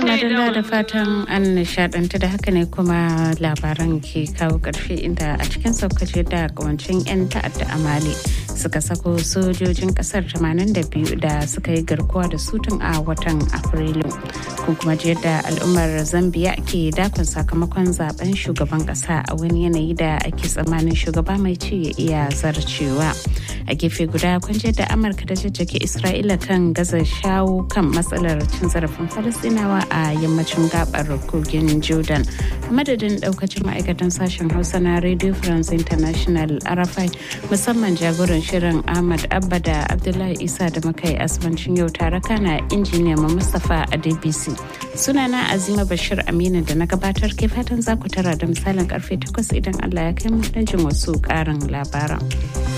madalla da fatan an nishadantu da haka ne kuma labaran ke kawo karfe inda a cikin saukace da kawancin 'yan ta'adda a mali suka sako sojojin kasar 82 da suka yi garkuwa da sutun a watan afrilu kun kuma ji yadda al'ummar zambia ke dakon sakamakon zaben shugaban kasa a wani yanayi da ake tsammanin shugaba mai ci ya iya zarcewa a gefe guda kun ji da amurka da jajjage isra'ila kan gaza shawo kan matsalar cin zarafin falastinawa a yammacin gabar kogin jordan madadin daukacin ma'aikatan sashen hausa na radio france international arafai musamman jagoran shirin ahmad abba da abdullahi isa da makai asibancin yau tare kana injiniya ma mustapha a dbc sunana azima bashir aminu da na gabatar ke fatan za ku tara da misalin karfe 8 idan allah ya kai mu jin wasu karin labaran.